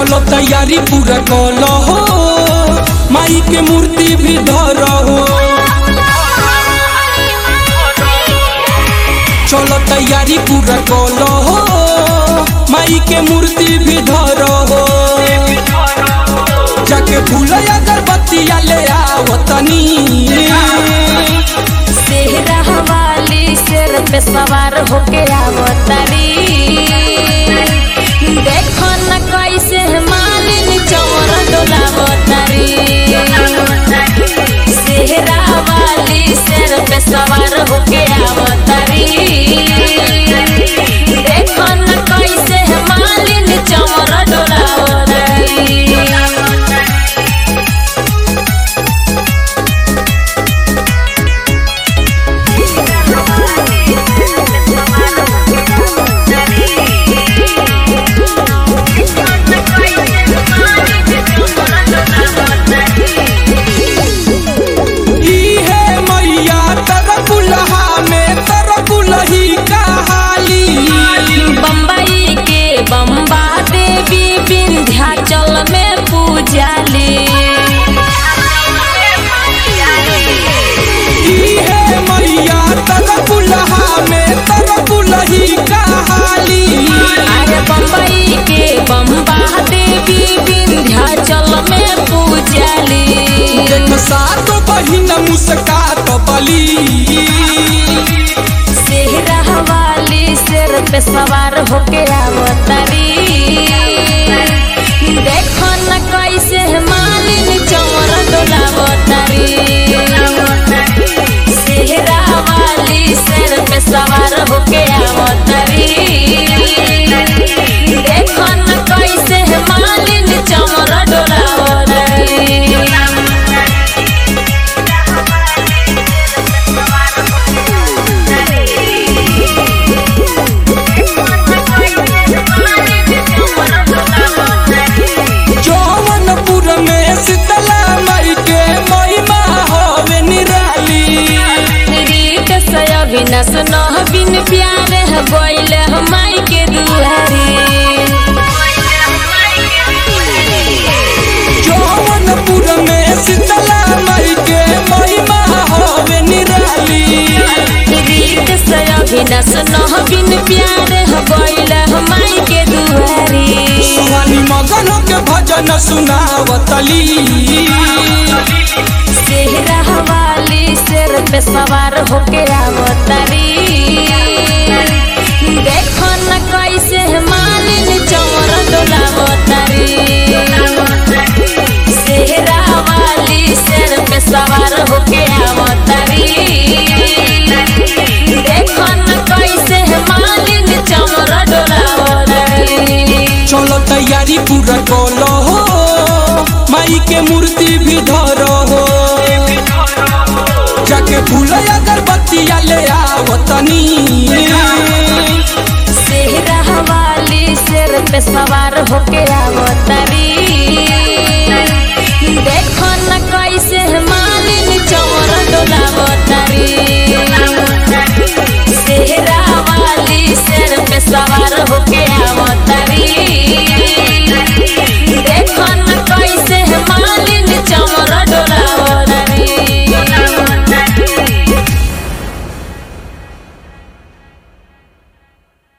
चलो तैयारी पूरा कल हो माई के मूर्ति भी धर हो चलो तैयारी पूरा कल हो माई के मूर्ति भी धर हो जाके भूल अगरबत्तिया ले आवतनी सेहरा वाली शेर पे सवार होके आवतारी देखो न कैसे मालिन चौर डोलावतारी सेहरा वाली शेर पे सवार होके आवतारी देखो न कैसे मालिन चौर डोलावतारी इहे मैया तरकुलहा में तरकुलही कहाली बम्बई के बम्बा देवी विंध्याचल में पूजाली इहे मैया तरकुलहा में तरकुलही कहाली अरे बम्बई के बम्बा देवी विंध्याचल में पूजाली देख सात बहिन मुस्कात बली सेहरा वाली शेर पे सवार होके आवतारी देखो न कैसे मालिन चौर डोलावतारी सेहरा वाली शेर पे सवार होके आवतारी देखो न कैसे मालिन चौर डोलावतारी जौवनपुर में शीतला माई के महिमा होवे निराली रीत से अविनाश नह बिन प्यार है बोल हमाई के दुआरी जौवनपुर में शीतला माई के महिमा होवे निराली रीत से अविनाश नह बिन प्यार है बोल हमाई के दुआरी सुहानी मगन के भजन सुनावतली सेहरा वाली शेर पे सवार होके आवतारी देखो न कैसे मालिन चौर डोलावतारी सेहरा वाली शेर पे सवार होके आवतारी देखो न कैसे मालिन चौर डोलावतारी चलो तैयारी पूरा कलो हो माई के मूर्ति भी धरो हो जाके भूल अगरबत्तिया ले आवतनी सेहरा वाली शेर पे सवार होके आवतारी देखो न कैसे मालिन चौर डोलावतारी सेहरा वाली शेर पे सवार होके